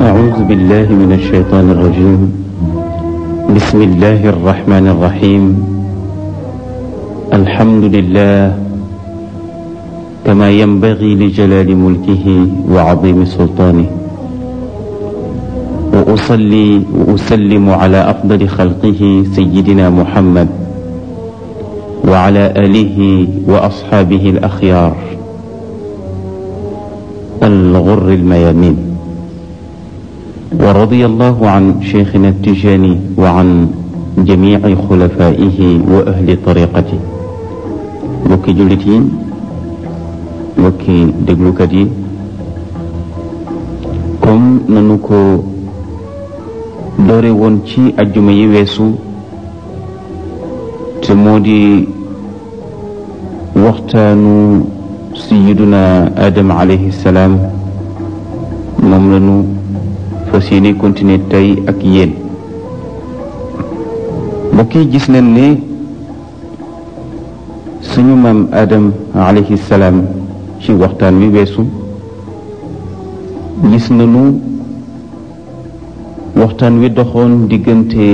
أعوذ بالله من الشيطان الرجيم بسم الله الرحمن الرحيم الحمد لله كما ينبغي لجلال ملكه وعظيم سلطانه وأصلي وأسلم على أفضل خلقه سيدنا محمد وعلى آله وأصحابه الأخيار الغر الميامين ورضي الله عن شيخنا التجاني وعن جميع خلفائه وأهل طريقته mbokki jullit yi mbokki déglukat yi comme nanu ko doore woon ci ajjuma yi weesu te moo di waxtaanu sayiduna Adam alayhi salaam moom lanu fas yéene continuer tey ak yéen mbokk yi gis nañ ne suñu maam Adam alayhi salaam ci waxtaan wi weesu gis nañu waxtaan wi doxoon diggante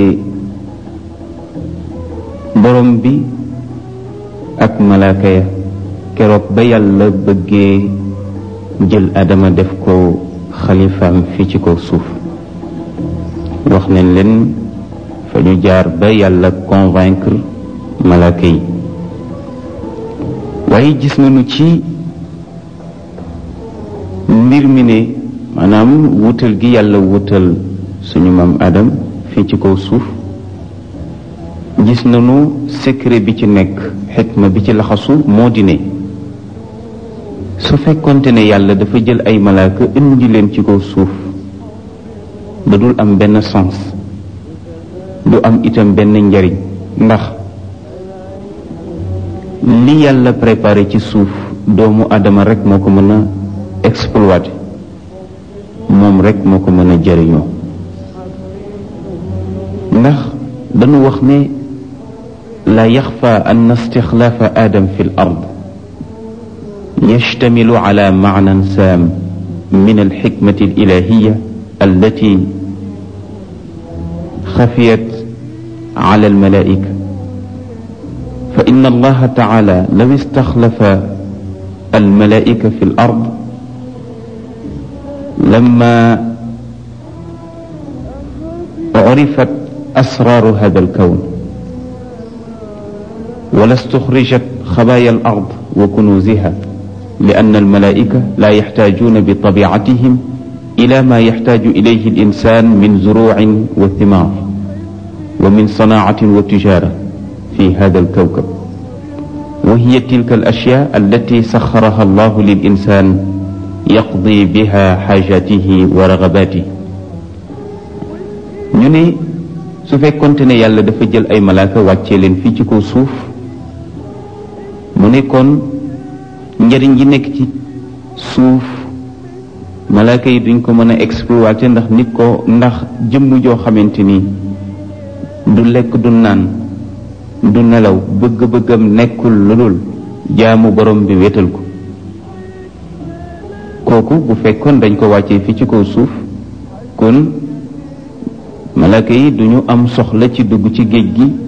borom bi ak malaaka ya keroog ba yàlla bëggee jël Adama def ko xalifaam fii ci kaw suuf wax nañ leen fa ñu jaar ba yàlla convaincre malaaka yi waaye gis nañu ci mbir mi ne maanaam wutal gi yàlla wutal suñu maam Adam fii ci kaw suuf gis nañu secret bi ci nekk xikma bi ci laxasu moo di ne su fekkonte ne yàlla dafa jël ay malaaka indi leen ci kaw suuf da dul am benn sens du am itam benn njariñ ndax li yàlla préparé ci suuf doomu adama rek moo ko mën a exploiter moom rek moo ko mën a jëriñoo ndax dañu wax ne la yaxfa an istixlaafa adam fi l ard يشتمل على معنى سام من الحكمة الإلهية التي خفيت على الملائكة فإن الله تعالى لو استخلف الملائكة في الأرض لما عرفت أسرار هذا الكون ولا استخرجت خبايا الأرض وكنوزها لأن الملائكة لا يحتاجون بطبيعتهم إلى ما يحتاج إليه الإنسان من زروع وثمار ومن صناعة وتجارة في هذا الكوكب وهي تلك الأشياء التي سخرها الله للإنسان يقضي بها حاجاته ورغباته ñu ne su fekkonte ne yàlla dafa jël ay malaaka wàccee leen fii ci kaw suuf mu ne kon njëriñ ji nekk ci suuf malaaka yi duñ ko mën a exploiter ndax nit ko ndax jëmm joo xamante ni du lekk du naan du nelaw bëgg-bëggam nekkul lu dul jaamu borom bi wéetal ko kooku bu fekkoon dañ ko wàccee fii ci kaw suuf kon malaaka yi duñu am soxla ci dugg ci géej gi